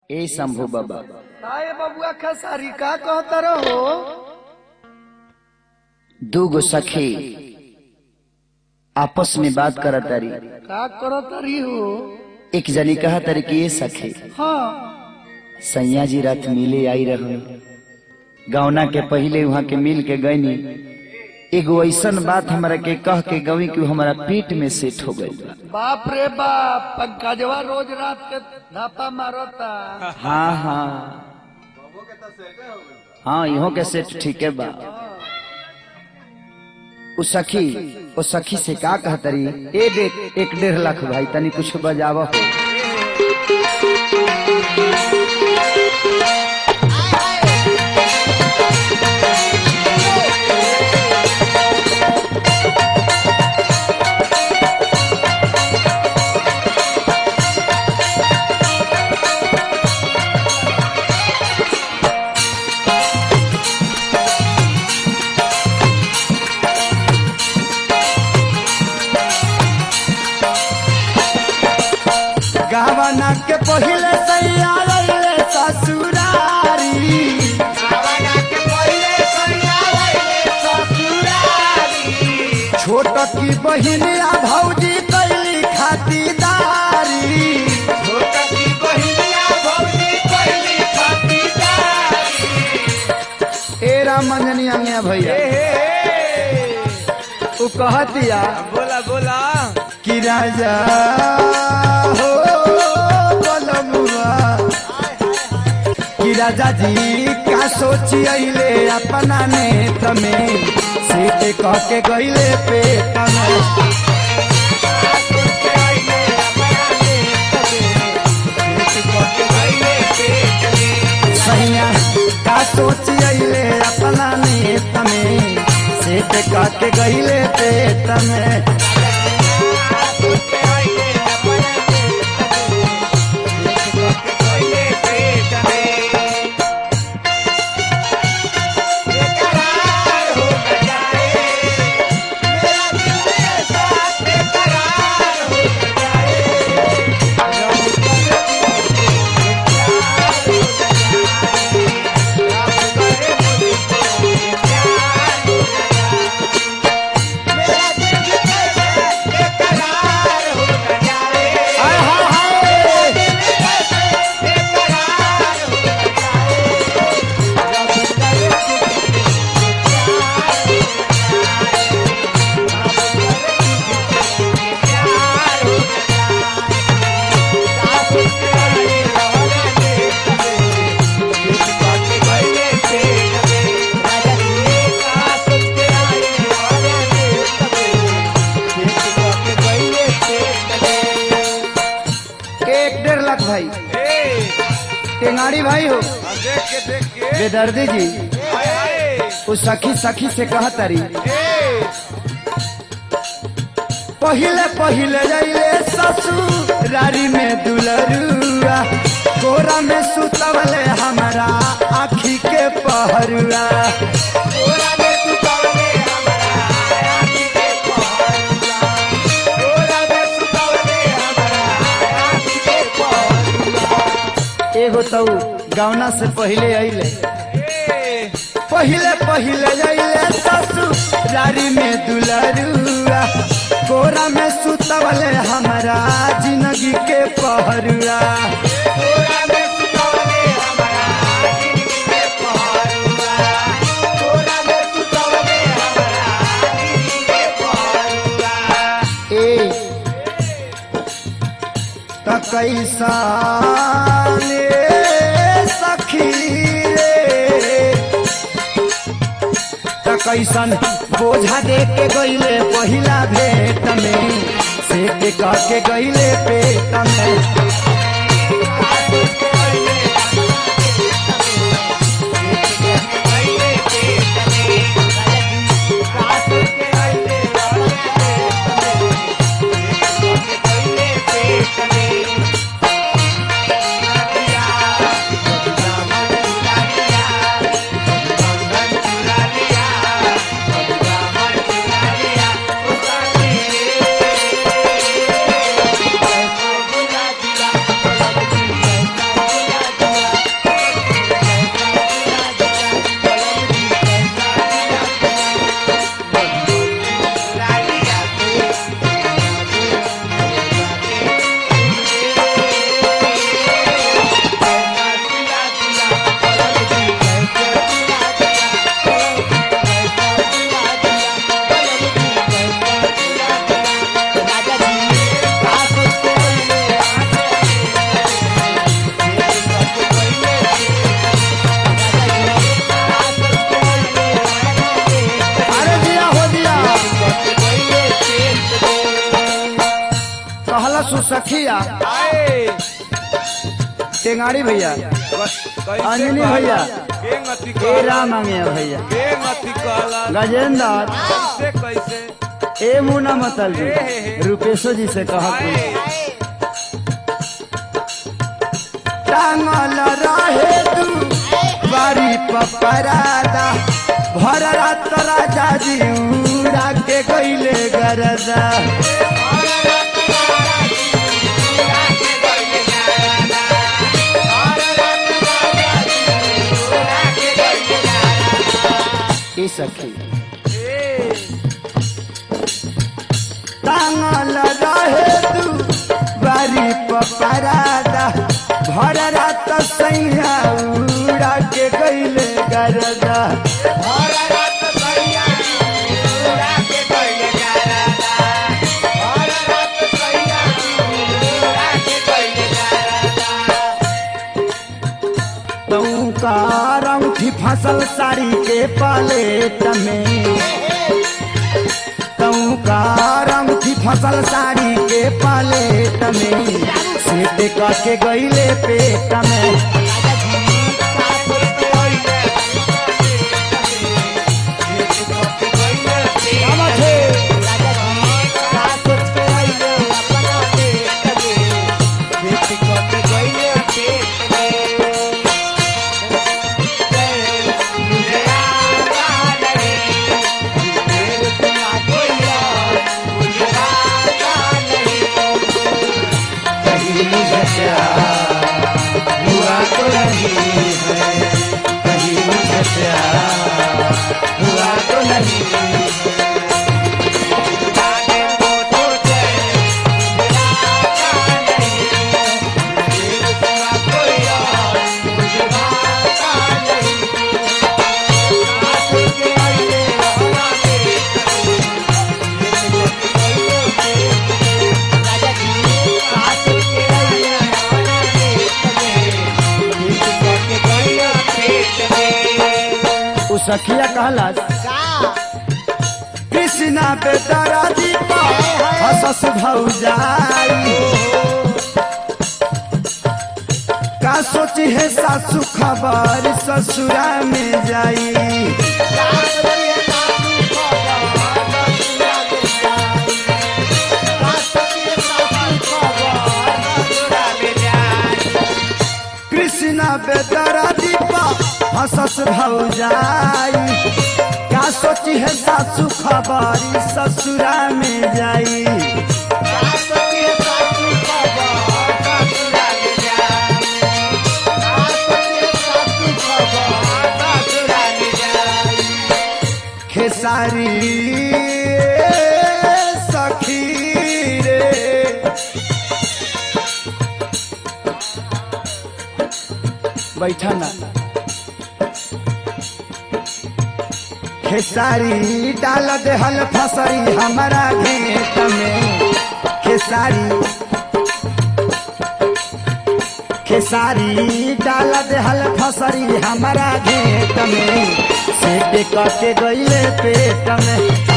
ए शंभू बाबा ताए बबुआ खेसारी का कहता रहो दू गो सखी आपस में बात करत तारी का करत रही हो एक जनी कहा तारी कि ये सखी हाँ सैया जी रात मिले आई रहो गौना के पहले वहां के मिल के गईनी एगो ऐसन बात हमरा के कह के गवी कि हमारा पीठ में सेट हो गई बाप रे बाप पंकजवा रोज रात के धापा मारता हाँ हाँ हाँ इहो के सेट ठीक है बा उ सखी ओ सखी से का कहतरी ए देख एक डेढ़ लाख भाई तनी कुछ बजावा हो गावना के पहले सैया लैले ससुरारी छोट की बहिनिया भौजी कैली खातिदारी ए राम मंजनी अंगिया भैया उ कहतिया बोला बोला कि राजा हो बलमुआ कि राजा जी का सोची अइले अपना नेत्र में सीटे कह के गइले पेट में सैया का सोची अइले अपना नेत्र में सीटे कह के गइले पेट में हाय हाय हाय एक डेढ़ लाख भाई टेंगाड़ी भाई हो देख के देख के बेदर्दी जी उस सखी सखी से कहतरी पहिले पहिले जाइले ससुरारी में दुलरुआ गोरा में सुतवले हमारा आखी के पहरुआ एगो तो गौना से पहिले अइले पहिले पहिले अइले ससुरारी में दुलरुआ गोरा में सुतवले हमारा जिंदगी के पहरुआ ए त कैसा ले सखी रे त कैसन बोझा दे के गईले पहिला भेट में से के कह के गईले पेट में सखिया आए टेंगाड़ी भैया कैसे अंजनी कहला? भैया। के गति ए कहला? राम मांगे भैया के गति कहला? गजेंद्र कैसे कैसे ए मुना मतल जी रूपेशो जी से कहा आए टांगल रहे तू बारी पपरादा भर रात राजा जी उड़ा के गईले गरदा ए सखी टांगल रहे तू बारी पपरादा भर रात सैया उड़ा के गईले गरदा तू का रंगठी फसल साड़ी के पलेट में तू का रंगठी फसल साड़ी के पलेट में सेट करके गईले पेट में कहीं मुझे प्यार हुआ तो नहीं है कहीं मुझे प्यार हुआ तो नहीं उ सखिया कहला कृष्णा पे तारा दीपा हसस भौजाई का सोची है सासू खबर ससुरा में जाई कृष्णा पे तारा दीपा हसस भौजाई का सोची है सासू खबर ससुरा में जाई खेसारी सखी रे बैठा ना खेसारी डाल देहल फसरी हमारा घेत में खेसारी खेसारी डाल देहल फसरी हमारा घेत में सेट करके गईले पेट में